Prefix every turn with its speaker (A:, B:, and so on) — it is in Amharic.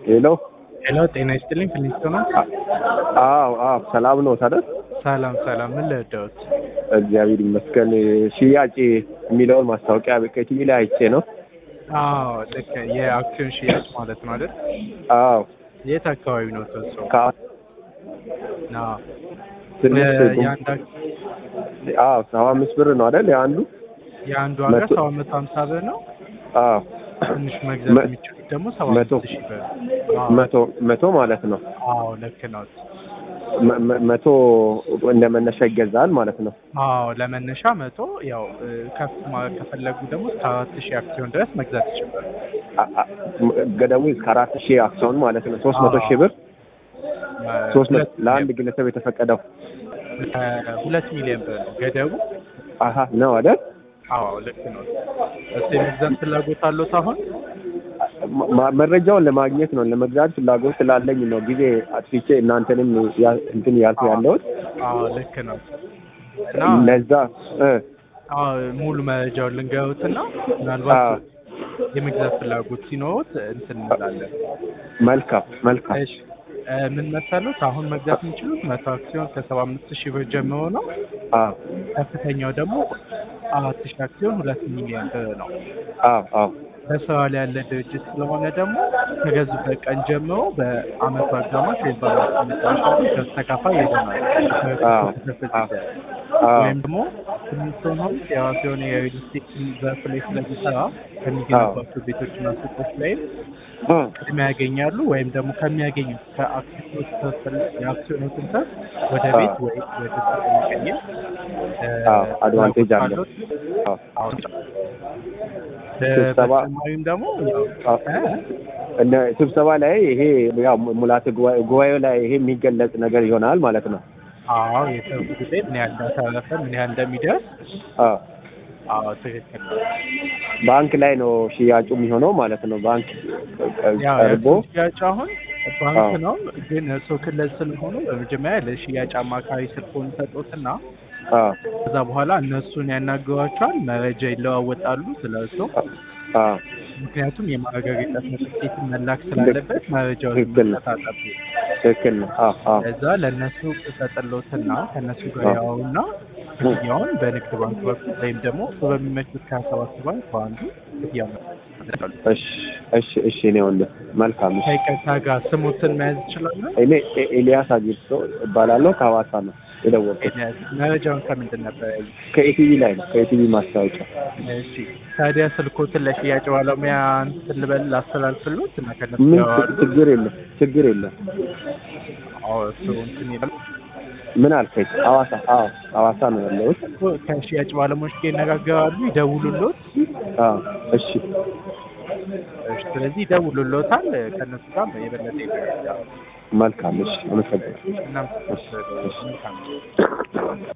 A: ሄሎ
B: ሄሎ ጤና ይስጥልኝ ፊሊንስቶን ነው።
A: አዎ አዎ ሰላም ነው ታዲያ
B: ሰላም ሰላም፣ ምን ልርዳዎት?
A: እግዚአብሔር ይመስገን ሽያጭ የሚለውን ማስታወቂያ በቲቪ ላይ አይቼ ነው
B: አዎ ልክ የአክሲዮን ሽያጭ ማለት ነው አይደል?
A: አዎ
B: የት አካባቢ ነው ተሰው?
A: ከ
B: አዎ
A: ትንሽ
B: የአንድ አክ-
A: አዎ ሰባ አምስት ብር ነው አይደል የአንዱ
B: የአንዱ ዋጋ
A: መቶ-
B: ሰባት መቶ ሀምሳ ብር ነው።
A: አዎ
B: ትንሽ መግዛት
A: መ-
B: የሚችሉት ደግሞ ሰባ
A: መቶ
B: አምስት ሺህ ብር። አዎ
A: መቶ መቶ ማለት ነው
B: አዎ ልክ ነው።
A: መ- መ- መቶ እንደ መነሻ ይገዛል ማለት ነው
B: አዎ ለመነሻ መቶ ያው እ፣ ከፍ ማለት ከፈለጉ ደግሞ እስከ አራት ሺህ አክሲዮን ድረስ መግዛት ይችላል።
A: አ- አ- ገደቡ እስከ አራት ሺህ አክሲዮን ማለት ነው ሶስት መቶ
B: አዎ።
A: ሺህ ብር ሶስት መቶ
B: ሁለት
A: ለአንድ ግለሰብ የተፈቀደው
B: እ፣ ሁለት ሚሊዮን ብር ነው ገደቡ።
A: አሀ ነው አይደል
B: አዎ ልክ ነው። እሱ የመግዛት ፍላጎት አለዎት አሁን?
A: ማ- መረጃውን ለማግኘት ነው ለመግዛት ፍላጎት ስላለኝ ነው ጊዜ አጥፍቼ እናንተንም ያ- እንትን ያልኩ ያለሁት
B: አዎ ልክ ነው። እና
A: ለዛ እ
B: አዎ ሙሉ መረጃውን ልንገሩትና
A: አዎ።
B: ምናልባት የመግዛት ፍላጎት ሲኖሩት እንትን እንላለን።
A: መልካም መልካም
B: እሺ እ፣ ምን መሰሉት አሁን መግዛት የሚችሉት መቶ አክሲዮን ከሰባ አምስት ሺህ ብር ጀምሮ ነው።
A: አዎ
B: ከፍተኛው ደግሞ አራት ሺህ አክሲዮን ሁለት ሚሊዮን ብር ነው።
A: አዎ አዎ
B: በስራ ላይ ያለ ድርጅት ስለሆነ ደግሞ ከገዙበት ቀን ጀምሮ በአመቱ አጋማሽ ወይም በአመቱ መጨረሻ ላይ ከሱ ተካፋይ ይሆናል።
A: አዎ
B: ክፍል
A: አዎ
B: ሲደርስ
A: አዎ
B: ወይም ደግሞ ስምንቱን ሀብት የራሱ የሆነ የሪል ስቴት ዘርፍ ላይ ስለሚሰራ ከሚገነባቸው ቤቶችና ሱቆች ላይም
A: እ
B: ቅድሚያ ያገኛሉ። ወይም ደግሞ ከሚያገኙት ከአክሲዮኖች ተወሰነ የአክሲዮኖችን ትርፍ ወደ
A: አዎ።
B: ቤት ወይ ወደ ሱቅ የሚቀይር እ፣
A: አዎ አድቫንቴጅ አለ
B: ፍላጎት
A: አዎ
B: አሁን
A: ስብሰባ
B: በተጨማሪም ደግሞ ያው
A: አዎ
B: እ፣
A: እነ ስብሰባ ላይ ይሄ ያው ሙላት ጉባኤ ጉባኤው ላይ ይሄ የሚገለጽ ነገር ይሆናል ማለት ነው
B: አዎ የትርፍ ጊዜ ምን ያህል እንዳተረፈ ምን ያህል እንደሚደርስ
A: አዎ
B: አዎ ትክክል ነው።
A: ባንክ ላይ ነው ሽያጩ የሚሆነው ማለት ነው ባንክ
B: ያው
A: ቀርቦ
B: የእሱ ሽያጭ አሁን ባንክ
A: አዎ።
B: ነው፣ ግን እሱ ክልል ስለሆኑ በመጀመሪያ ለሽያጭ አማካሪ ስልኩን ሰጡትና
A: አዎ
B: ከዛ በኋላ እነሱን ያናግሯቸዋል። መረጃ ይለዋወጣሉ ስለ እሱ።
A: አዎ
B: ምክንያቱም የማረጋገጫ ሰርቲፊኬትን መላክ ስላለበት መረጃውን
A: ትክክል ነው።
B: መስጠት አለብን።
A: ትክክል ነው አዎ አዎ
B: ከዛ ለእነሱ ሰጥሎትና ከእነሱ ጋር
A: አዎ።
B: ያውና ክፍያውን በንግድ ባንክ በኩል ወይም ደግሞ እሱ በሚመቹት ከሀያ ሰባት ባንክ በአንዱ ክፍያውን
A: እሺ እሺ እሺ እኔ ወንድም መልካም እሺ
B: ከይቅርታ ጋር ስሙትን መያዝ ይችላሉ?
A: እኔ ኤ- ኤልያስ አጊርሶ እባላለሁ ከሐዋሳ ነው የደወልኩት
B: መረጃውን ከምንድን ነበር ያዩት?
A: ከኢቲቪ ላይ ነው ከኢቲቪ ማስታወቂያ
B: እሺ ታዲያ ስልኮትን ለሽያጭ ባለሙያ እንትን ልበል ላስተላልፍሎት እና ከነሱ
A: ምን
B: ጋር
A: ች- ችግር የለም ችግር የለም
B: አዎ እሱ እንትን ይላል
A: ምን አልከኝ ሐዋሳ አዎ ሐዋሳ ነው ያለሁት
B: እኮ ከሽያጭ ባለሙያዎች ጋር ይነጋገራሉ፣ ይደውሉሎት።
A: አዎ እሺ
B: እሺ ስለዚህ ይደውሉሎታል። ከእነሱ ጋር የበለጠ ይነጋገራሉ።
A: መልካም እሺ አመሰግናለሁ
B: እናም
A: እሺ እሺ
B: መልካም